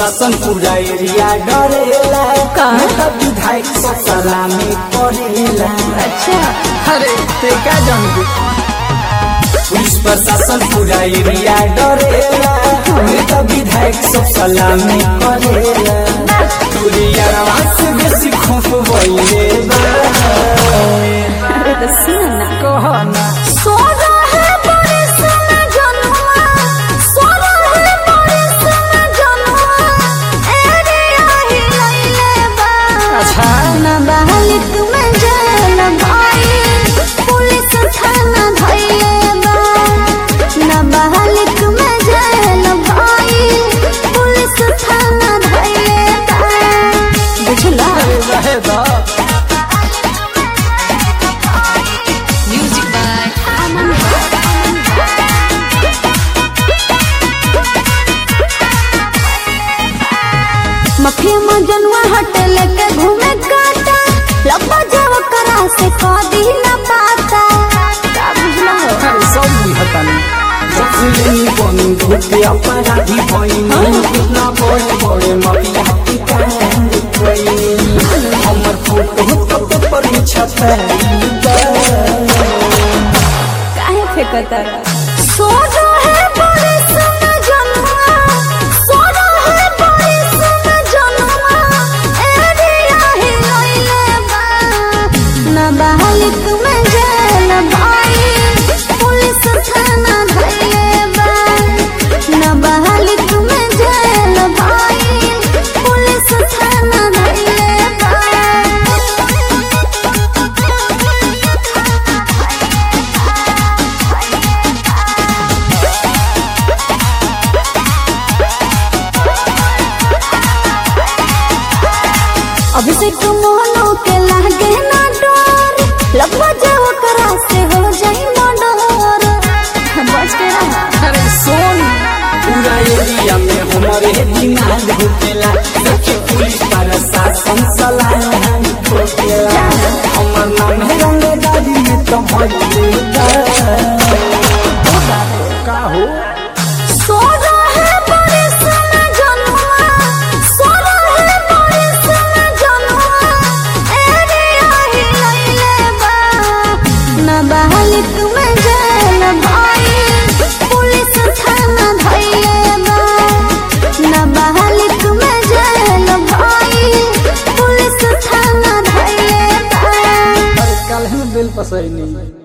प्रशासन पूरा एरिया डरेला का? नेता विधायक सब सलामी करेला अच्छा अरे ते का जानबे पुलिस प्रशासन पूरा एरिया डरेला नेता विधायक सब सलामी करेला दुनिया से बेसी खोफ भइले बा अरे तो सुन ना कहना सोना है बड़े सोना जनुआ सोना है बड़े सोना जनुआ एरे आही लइले बा अच्छा। ना बालिक में जेल भाई पुलिस थाना धइले बा ना बालिक में जेल भाई पुलिस थाना धइले बा बुझला रहे दा म्यूजिक बाय अमन मफिया में जनवा होटल के घूमे काटा लब्बा जाव करा से कदी न पाता का बुझला हो अरे सब बुझतानी सबसे बंधु के अपराधी भइनी कितना बड़े बड़े मफिया की कांड कोई हमर फोटो तो पर छपाई काहे फेंकता सोना है बड़े सोना जनवा सोना है बड़े सोना जनवा एरे आही लइले बा ना बालिक में जेल भाई पुलिस थाना धइले बा ना बालिक में जेल भाई पुलिस थाना धइले अभिषेक मोहनो के लागे ना डर लब्बा जाओ करा से हो जाई मर्डर बच के रहा अरे सोन पूरा एरिया में हमारे दिमाग घुटेला देखे पुलिस प्रशासन सलाम ठोकेला हमर नाम है रंगदारी में तो भइले का हो सोना है बड़े सोना जनवा सोना है बड़े सोना जनवा एरे आही लइले बा ना बालिक में जेल भाई पुलिस थाना धइले बा ना बालिक में जेल भाई पुलिस थाना धइले बा अरे कल में बिल पसैनी